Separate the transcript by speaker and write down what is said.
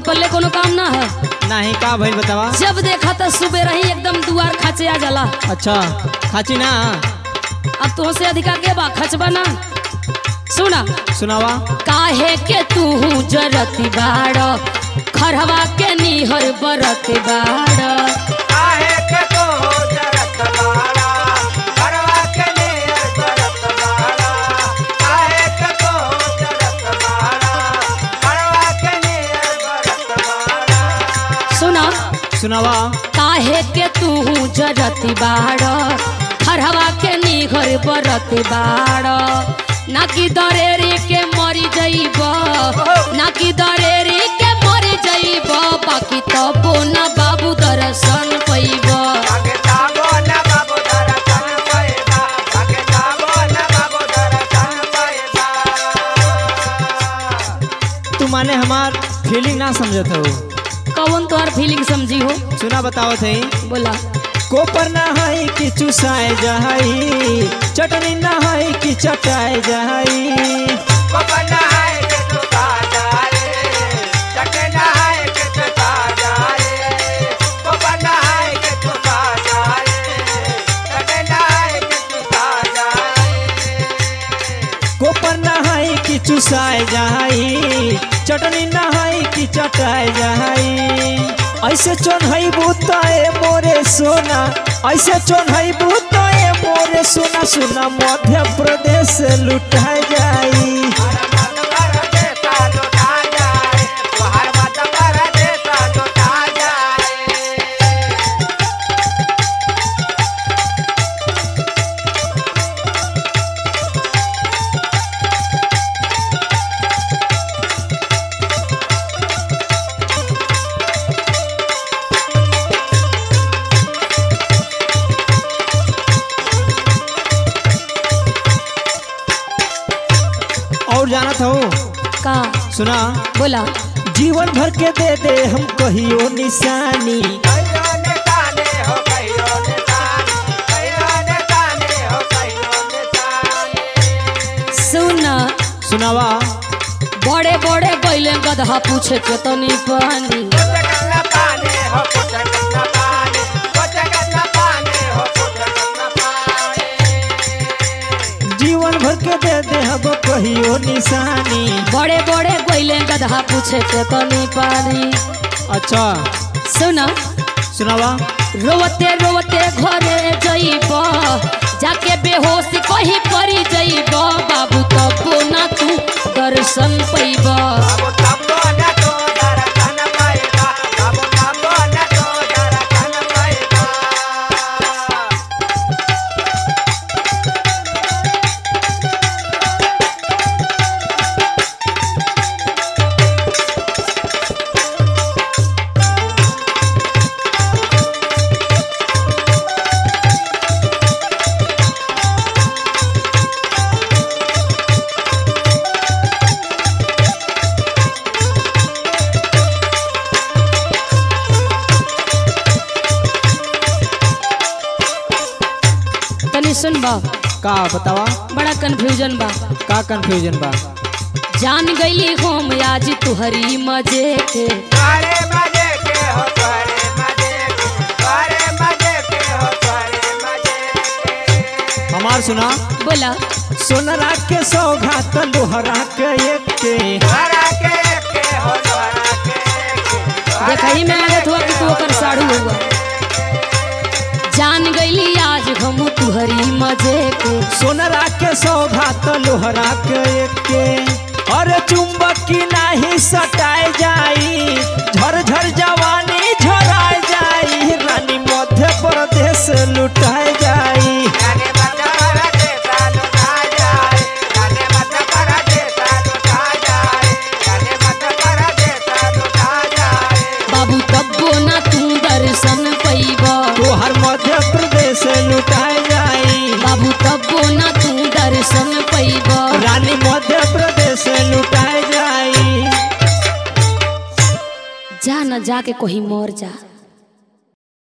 Speaker 1: पल्ले कोनो काम ना है
Speaker 2: नहीं का भइल बतावा
Speaker 1: जब देखा तो सुबह रही एकदम दुआर खाचे आ जाला
Speaker 2: अच्छा खाची ना
Speaker 1: अब तो से अधिका के बा खचबा ना सुना
Speaker 2: सुनावा
Speaker 1: काहे के तू जरती बाड़ खरवा के निहर बरत बाड़
Speaker 3: काहे के तो जरत बाड़ा करवा के नियर करत बाड़ा काहे के तो जरत बाड़ा करवा के नियर करत बाड़ा
Speaker 1: सुना
Speaker 2: सुनावा
Speaker 1: काहे के तू जरती बाड़ खरवा के निहर बरत बाड़ ना कि दरेरी के मरी जइब ना कि दरेरी के मरी जइब बाकी तबो ना बाबू दर्शन पैब
Speaker 3: भागे जाबो न बाबू दरसन पैदा भागे जाबो न बाबू दरसन पैदा
Speaker 2: तू माने हमार फीलिंग ना समझत हो
Speaker 1: कौन तोहर फीलिंग समझी हो
Speaker 2: सुना बतावत है
Speaker 1: बोला
Speaker 2: कोपर ना है कि चुसाए जाई चटनी ना है कि चटाए जाई
Speaker 3: पपना है के तू ताजा रे चटना है के तू ताजा रे पपना है के तू ताजा रे चटना है के तू ताजा रे
Speaker 2: कोपर ना है कि चुसाए जाई चटनी ना है कि चटाए जाई ऐसे चोन है बुताए मोरे सोना ऐसे चोन है बुताए मोरे सोना सोना मध्य प्रदेश से लुटाए जाई
Speaker 3: हर मत कर देता लुटा जाए हर मत कर देता लुटा जाए
Speaker 2: और जानत हो
Speaker 1: का
Speaker 2: सुना
Speaker 1: बोला
Speaker 2: जीवन भर के दे दे हम कहियो निशानी
Speaker 3: कहियो ने ताने हो कहियो ने ताने कहियो ने ताने हो कहियो ने ताने
Speaker 1: सुना
Speaker 2: सुनावा
Speaker 1: बड़े बड़े गैले गधा पूछे के तनी पानी
Speaker 3: कोचकन्ना पाने हो कोचकन्ना पाने कोचकन्ना पाने हो कोचकन्ना पाने
Speaker 2: जीवन भर के दे दे हम कहियो निशानी
Speaker 1: बड़े बड़े गैले गधा पूछे के तनी पानी
Speaker 2: अच्छा
Speaker 1: सुना
Speaker 2: सुनावा
Speaker 1: रोवते रोवते घरे जइब जाके बेहोश कहीं परी जइब बाबू तबो ना तू दर्शन पैब
Speaker 3: बाबू तब्बो न तो दरसन पाएगा बाबू तब्बो न तो दरसन पाएगा
Speaker 1: तनी सुन बा
Speaker 2: का बतावा
Speaker 1: बड़ा कंफ्यूजन बा
Speaker 2: का कंफ्यूजन बा
Speaker 1: जान गईली हम आज तुहरी मजे के
Speaker 3: सारे मजे के हो सारे मजे के सारे मजे के हो सारे मजे के
Speaker 2: हमार सुना
Speaker 1: बोला
Speaker 2: सोनरा के सौगात लोहरा के एक के
Speaker 3: हरा के के हो हरा के के
Speaker 1: देखही में लगत हुआ कि तू ओकर साड़ू हुआ जान गईली आज हम तुहरी मजे के
Speaker 2: सोनरा के सौगात लोहरा के एक के अरे चुंबकी नाही सटाए जाई झर झर जवानी झराए जाई रानी मध्य प्रदेश लुटाए जाई
Speaker 3: जाने मत कर देता लुटा जाए जाने मत कर देता लुटा जाए जाने मत कर देता लुटा जाए
Speaker 1: बाबू तब्बो ना तू दर्शन पैब
Speaker 2: तोहर मध्य प्रदेश लुटाए जाई
Speaker 1: बाबू तब्बो ना तू दर्शन पैब
Speaker 2: रानी मध्य प्रदेश लुटाए जाई
Speaker 1: जा न जाके कहीं मर जा